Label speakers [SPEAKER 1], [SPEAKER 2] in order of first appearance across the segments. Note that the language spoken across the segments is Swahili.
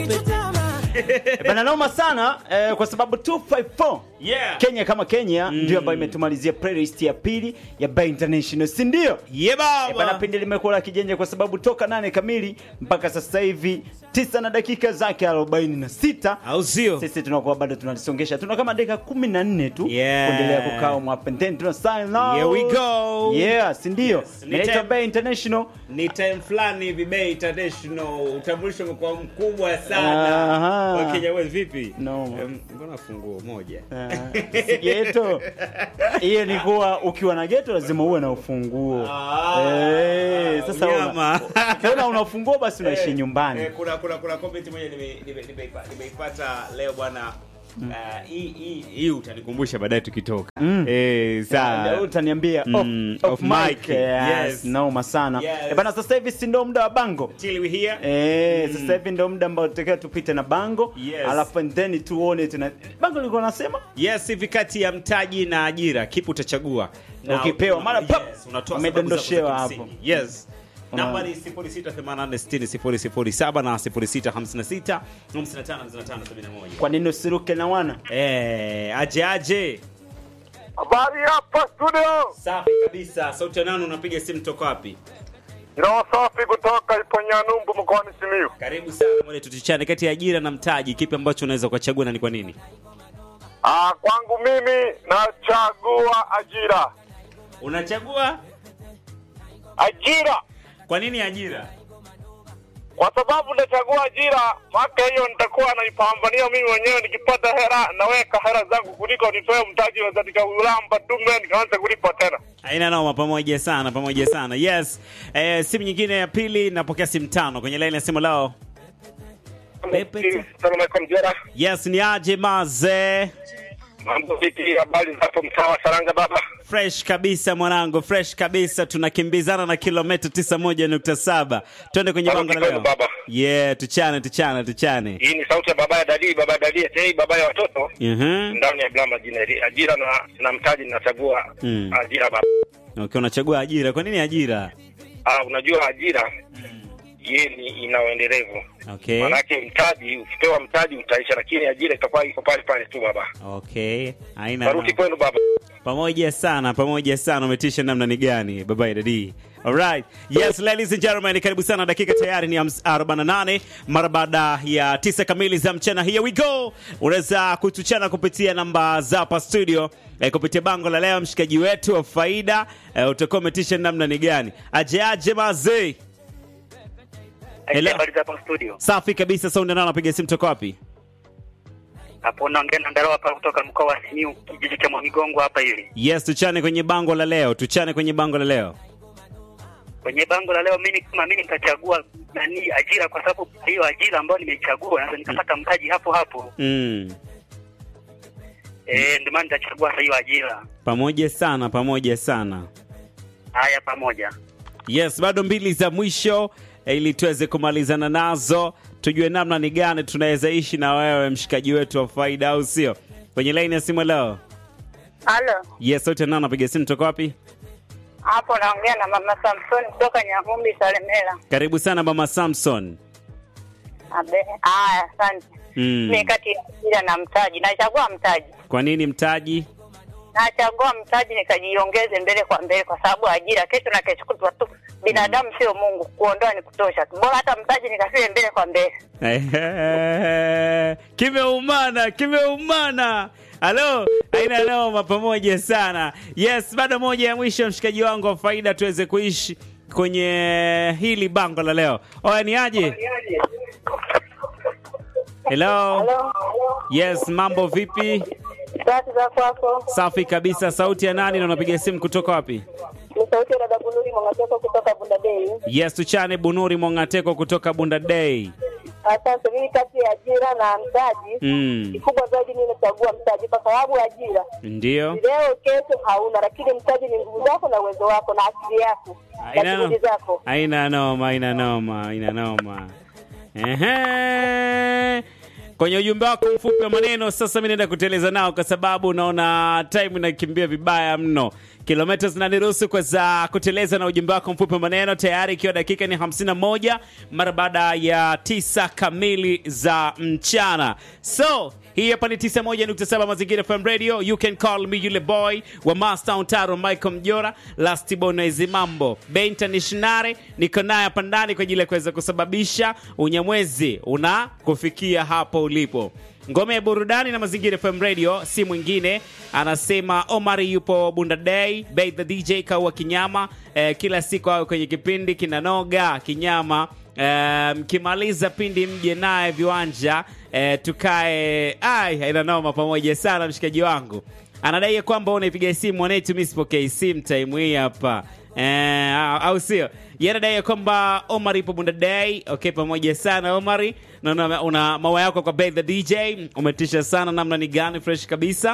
[SPEAKER 1] Bana noma sana eh, kwa sababu 254
[SPEAKER 2] Yeah.
[SPEAKER 1] Kenya kama Kenya ndio ambayo imetumalizia playlist ya pili ya Bay International, si ndio?
[SPEAKER 2] Ye
[SPEAKER 1] Eh, Bana
[SPEAKER 2] baba.
[SPEAKER 1] pindi limekuwa la kijenje kwa sababu toka nane kamili mpaka sasa hivi tisa na dakika zake 46
[SPEAKER 2] Au sio?
[SPEAKER 1] sisi tunakuwa bado tunalisongesha, tuna kama dakika 14 tu
[SPEAKER 2] Yeah.
[SPEAKER 1] kuendelea kukaa mwapenteni, tuna sign out.
[SPEAKER 2] Here we go.
[SPEAKER 1] Yeah, si ndio?
[SPEAKER 2] Yes, ni
[SPEAKER 1] Inaitwa
[SPEAKER 2] time-
[SPEAKER 1] Bay International.
[SPEAKER 2] Ni time fulani hivi Bay International utambulisho umekuwa mkubwa sana.
[SPEAKER 1] Aha.
[SPEAKER 2] Wakenya wewe vipi?
[SPEAKER 1] No.
[SPEAKER 2] Em, Mbona funguo moja?
[SPEAKER 1] Ah, si geto hiyo ni kuwa ukiwa na geto lazima uwe na ufunguo
[SPEAKER 2] Ah,
[SPEAKER 1] Eh, sasa
[SPEAKER 2] unyama.
[SPEAKER 1] una- ukiona una ufunguo basi unaishi
[SPEAKER 2] Eh,
[SPEAKER 1] nyumbani
[SPEAKER 2] eh, kuna kuna kuna comment moja nime- nime- nimeipa- nimeipata leo bwana. Ah, hii hii hii utanikumbusha baadaye tukitoka.
[SPEAKER 1] Mm.
[SPEAKER 2] Eh,
[SPEAKER 1] Ndio
[SPEAKER 2] sawa.
[SPEAKER 1] utaniambia
[SPEAKER 2] Mm,
[SPEAKER 1] off,
[SPEAKER 2] off
[SPEAKER 1] off mic.
[SPEAKER 2] mic.
[SPEAKER 1] Yes,
[SPEAKER 2] Yes.
[SPEAKER 1] noma sana
[SPEAKER 2] Yes.
[SPEAKER 1] Eh, bana sasa hivi si ndo muda wa bango
[SPEAKER 2] Till we here.
[SPEAKER 1] Eh, sasa hivi ndo muda ambao tutakiwa tupite na bango
[SPEAKER 2] Yes.
[SPEAKER 1] alafu and then tuone tuna bango lilikuwa nasema
[SPEAKER 2] Yes, hivi kati ya mtaji na ajira kipi utachagua? Na
[SPEAKER 1] Ukipewa,
[SPEAKER 2] una-
[SPEAKER 1] mara pap,
[SPEAKER 2] yes, unatoa
[SPEAKER 1] umedondoshewa
[SPEAKER 2] sababu zako za
[SPEAKER 1] hapo.
[SPEAKER 2] kimsingi. Yes.
[SPEAKER 1] Una-
[SPEAKER 2] Namba ni 0688600007 na 0656555571.
[SPEAKER 1] kwa nini usiruke na wana
[SPEAKER 2] Eh, aje aje.
[SPEAKER 3] Habari hapa studio,
[SPEAKER 2] Safi kabisa. Sauti ya nani unapiga simu toka wapi?
[SPEAKER 3] roho safi kutoka Iponyanumbu mkoani Simiyu.
[SPEAKER 2] Karibu sana mwale tutichane kati ya ajira na mtaji kipi ambacho unaweza ukachagua na ni kwa nini?
[SPEAKER 3] Ah, kwangu mimi nachagua ajira.
[SPEAKER 2] Unachagua
[SPEAKER 3] Ajira
[SPEAKER 2] kwa nini ajira?
[SPEAKER 3] kwa sababu nachagua ajira, maka hiyo nitakuwa naipambania mimi mwenyewe. Nikipata hela naweka hela zangu kuliko nitoe mtaji wa nikaulamba tume nikaanza kulipa tena.
[SPEAKER 2] Haina noma, pamoja sana, pamoja sana. Yes. Eh, simu nyingine ya pili napokea simu tano kwenye line ya simu lao. Pepe.
[SPEAKER 3] Salamu alaikum Jera,
[SPEAKER 2] Yes, ni aje maze.
[SPEAKER 3] mambo vipi? Habari zapo mtaa wa Saranga baba?
[SPEAKER 2] Fresh kabisa mwanangu, fresh kabisa. Tunakimbizana na kilomita 91.7. Twende kwenye
[SPEAKER 3] Baba
[SPEAKER 2] bango la
[SPEAKER 3] kidogo,
[SPEAKER 2] leo.
[SPEAKER 3] baba.
[SPEAKER 2] Yeah, tuchane, tuchane, tuchane.
[SPEAKER 3] Hii ni sauti ya baba ya Dadi, baba ya Dadi, eti baba ya watoto
[SPEAKER 2] Mhm.
[SPEAKER 3] ndani ya Blama Jineri. Ajira na, na mtaji ninachagua
[SPEAKER 2] Mm.
[SPEAKER 3] ajira baba.
[SPEAKER 2] Okay, unachagua ajira. Kwa nini ajira?
[SPEAKER 3] Ah, unajua ajira ye ni ina uendelevu.
[SPEAKER 2] Okay.
[SPEAKER 3] Maanake mtaji, ukipewa mtaji utaisha, lakini ajira itakuwa iko pale pale tu baba.
[SPEAKER 2] Okay. Haina
[SPEAKER 3] Baruti
[SPEAKER 2] noma.
[SPEAKER 3] kwenu baba.
[SPEAKER 2] pamoja sana pamoja sana umetisha namna ni gani baba dadi Alright. Yes, ladies and gentlemen, karibu sana. Dakika tayari ni hams- 48 mara baada ya tisa kamili za mchana. Here we go. Unaweza kutuchana kupitia namba za hapa studio eh, kupitia bango la leo, mshikaji wetu wa faida eh, utakuwa umetisha namna ni gani? Aje aje mazee. Hello.
[SPEAKER 4] Habari za hapa studio.
[SPEAKER 2] Safi kabisa. Saundi nao napiga simu toka wapi?
[SPEAKER 4] Hapo naongea na Ndaro hapa kutoka mkoa wa Simiyu, kijiji cha Mwamigongo hapa hivi.
[SPEAKER 2] Yes, tuchane kwenye bango la leo, tuchane kwenye bango la leo.
[SPEAKER 4] Kwenye bango la leo mimi kama mimi nitachagua nani ajira kwa sababu hiyo ajira ambayo nimeichagua naweza nikapata mtaji hapo hapo.
[SPEAKER 2] Mm.
[SPEAKER 4] Eh, ndio maana nitachagua sasa hiyo ajira.
[SPEAKER 2] Pamoja sana, pamoja sana.
[SPEAKER 4] Haya pamoja.
[SPEAKER 2] Yes, bado mbili za mwisho eh, ili tuweze kumalizana nazo, tujue namna ni gani tunaweza ishi na wewe mshikaji wetu wa faida, au sio? Kwenye laini ya simu leo.
[SPEAKER 5] Halo,
[SPEAKER 2] Yes, sote nao napiga simu toka wapi?
[SPEAKER 5] hapo naongea na mama Samson kutoka Nyang'umbi Salemela.
[SPEAKER 2] Karibu sana mama Samson.
[SPEAKER 5] Abe, haya, asante.
[SPEAKER 2] Mm.
[SPEAKER 5] Mimi kati ya ajira na mtaji, nachagua mtaji.
[SPEAKER 2] Kwa nini mtaji?
[SPEAKER 5] Nachagua mtaji nikajiongeze mbele kwa mbele, kwa sababu ajira kesho na kesho kutwa tu. Binadamu sio Mungu, kuondoa ni kutosha. Bora hata mtaji nikafie mbele kwa mbele.
[SPEAKER 2] kimeumana kimeumana halo aina noma pamoja sana yes bado moja ya mwisho mshikaji wangu wa faida tuweze kuishi kwenye hili bango la leo oya ni aje hello yes mambo vipi
[SPEAKER 5] Tatu za kwako
[SPEAKER 2] safi kabisa sauti ya nani na unapiga simu kutoka wapi
[SPEAKER 5] ni sauti ya dada Bunuri Mwangateko kutoka Bunda Bay.
[SPEAKER 2] yes tuchane bunuri mongateko kutoka bunda day
[SPEAKER 5] Asante. Mimi kati ya ajira na mtaji,
[SPEAKER 2] mm.
[SPEAKER 5] kikubwa zaidi mimi nachagua mtaji, kwa sababu ajira
[SPEAKER 2] ndio
[SPEAKER 5] leo kesho hauna, lakini mtaji ni nguvu zako na uwezo wako na akili yako na
[SPEAKER 2] Aina
[SPEAKER 5] juhudi zako.
[SPEAKER 2] aina noma aina noma aina noma Ehe. kwenye ujumbe wako mfupi wa maneno. Sasa mi naenda kuteleza nao kwa sababu unaona time inakimbia vibaya mno, kilomita zinaniruhusu kuweza kuteleza na ujumbe wako mfupi wa maneno, tayari ikiwa dakika ni 51 mara baada ya tisa kamili za mchana. So hii hapa ni 91.7 Mazingira FM Radio. You can call me yule boy wa Master Taro Michael Mjora Last Bonezi Mambo Be Internationale, niko naye hapa ndani kwa ajili ya kuweza kusababisha unyamwezi una kufikia hapo ulipo. Ngome ya burudani na Mazingira FM Radio si mwingine, anasema Omari yupo Bunda Day, Bay the DJ kaua kinyama eh, kila siku awe kwenye kipindi kinanoga kinyama mkimaliza um, pindi mje naye viwanja eh, tukae ai haina noma pamoja sana mshikaji wangu anadai kwamba unaipiga simu mwanetu mi sipokei simu time hii hapa eh, au sio yanadai kwamba omar ipo bunda day okay pamoja sana omari naona una mawa yako kwa Bay the dj umetisha sana namna ni gani fresh kabisa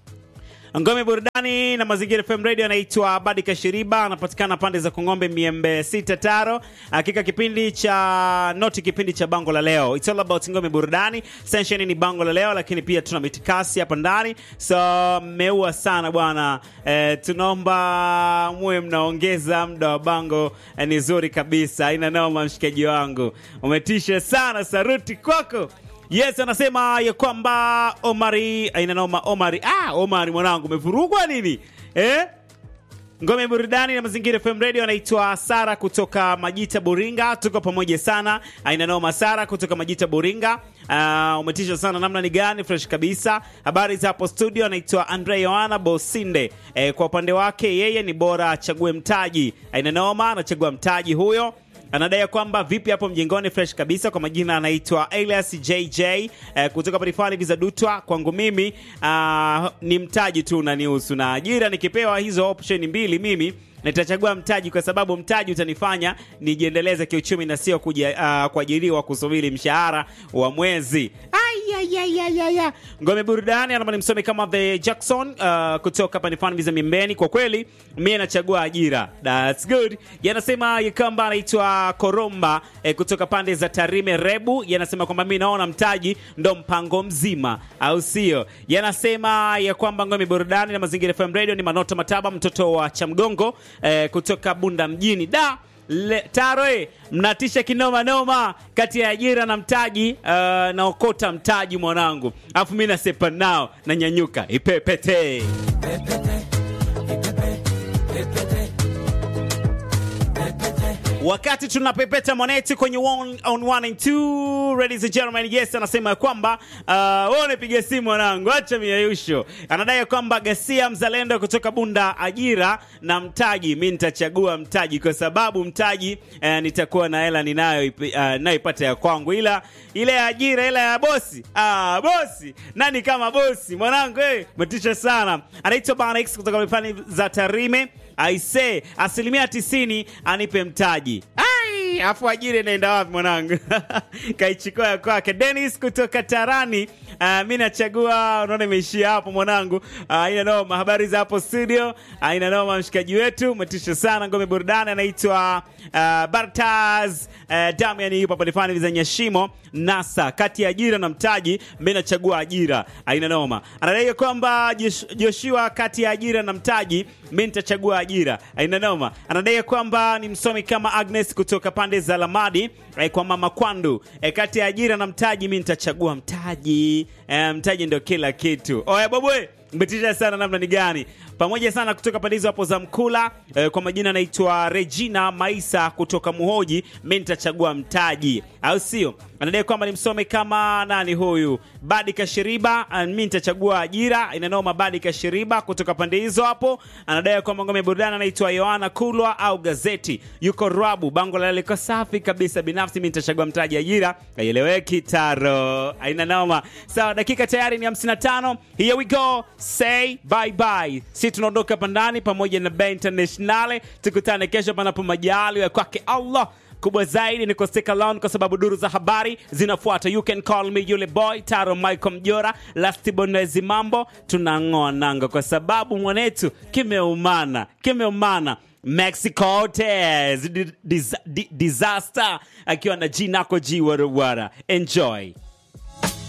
[SPEAKER 2] ngome burudani na mazingira FM radio anaitwa Badi Kashiriba, anapatikana pande za Kongombe miembe sita taro. Hakika kipindi cha noti, kipindi cha bango la leo, it's all about ngome burudani. Session ni bango la leo, lakini pia tuna mitikasi hapa ndani, so mmeua sana bwana. E, tunaomba muwe mnaongeza muda wa bango e, ni zuri kabisa, haina noma. Mshikaji wangu umetisha sana, saruti kwako. Yes, anasema ya kwamba Omari aina noma Omari. Ah, Omari mwanangu umevurugwa nini? Eh? Ngome burudani na mazingira FM Radio anaitwa Sara kutoka Majita Buringa. Tuko pamoja sana. Aina noma Sara kutoka Majita Buringa. Uh, umetisha sana namna ni gani fresh kabisa. Habari za hapo studio anaitwa Andre Yohana Bosinde. Eh, kwa upande wake yeye ni bora achague mtaji. Aina noma anachagua mtaji huyo anadai kwamba vipi hapo mjengoni fresh kabisa. Kwa majina anaitwa Elias JJ eh, kutoka Parifani Vizadutwa. Kwangu mimi uh, ni mtaji tu unanihusu, na ajira nikipewa hizo option mbili mimi nitachagua mtaji kwa sababu mtaji utanifanya nijiendeleze kiuchumi na sio kuja uh, kuajiriwa kusubiri mshahara wa mwezi. Ayayayayaya. Ngome burudani anama nimsome kama the Jackson uh, kutoka panifani viza miembeni. Kwa kweli mimi nachagua ajira, that's good. Yanasema yakamba anaitwa Koromba eh, kutoka pande za Tarime Rebu. Yanasema kwamba mimi naona mtaji ndo mpango mzima, au sio? Yanasema ya kwamba ngome burudani na mazingira FM radio ni Manoto Mataba, mtoto wa Chamgongo eh, kutoka Bunda mjini da Le, Taroe mnatisha kinoma noma kati ya ajira na mtaji uh, naokota mtaji mwanangu, alafu mi nasepa nao na nyanyuka ipepete wakati tunapepeta mwanetu kwenye one on one and two, ladies and gentlemen, yes, anasema ya kwamba uh, wewe unapiga simu mwanangu, acha miayusho. Anadai kwamba Gasia mzalendo kutoka Bunda, ajira na mtaji, mi nitachagua mtaji kwa sababu mtaji uh, nitakuwa na hela ninayo uh, naipata ya kwangu, ila ile ajira ile ya bosi ah, bosi nani kama bosi mwanangu, eh, metisha sana. Anaitwa Bana X kutoka mifani za Tarime aise asilimia tisini anipe mtaji ai afu ajira inaenda wapi mwanangu kaichukua ya kwake denis kutoka tarani uh, mi nachagua unaona imeishia hapo mwanangu uh, ina noma habari za hapo studio uh, ina noma mshikaji wetu umetisha sana ngome burudani anaitwa uh, bartas uh, damian yupo palifani za nyashimo nasa kati ya ajira na mtaji mi nachagua ajira aina noma anadai kwamba Josh- joshua kati ya ajira na mtaji mi nitachagua ajira aina noma anadai kwamba ni msomi kama agnes kutoka pande za lamadi eh, kwa mama kwandu eh, kati ya ajira na mtaji mi nitachagua mtaji eh, mtaji ndio kila kitu oya babwe mbetisha sana namna ni gani pamoja sana kutoka pande hizo hapo za mkula eh, kwa majina anaitwa regina maisa kutoka muhoji mi nitachagua mtaji au sio anadai kwamba ni msome kama nani huyu badi kashiriba ah, mi nitachagua ajira inanoma badi kashiriba kutoka pande hizo hapo anadai kwamba ngome ya burudani anaitwa yohana kulwa au gazeti yuko rabu bango la liko safi kabisa binafsi mi nitachagua mtaji ajira aieleweki taro aina noma sawa dakika tayari ni 55 here we go say bye bye si tunaondoka hapa ndani pamoja na Bay internationale tukutane kesho panapo majaliwa ya kwake allah kubwa zaidi ni kusteka alone kwa sababu duru za habari zinafuata you can call me yule boy taro michael mjora lastibonezi mambo tunang'oa nanga kwa sababu mwanetu kimeumana kimeumana mexico Tez, di- dis- di- disaster akiwa na jinako ji warawara enjoy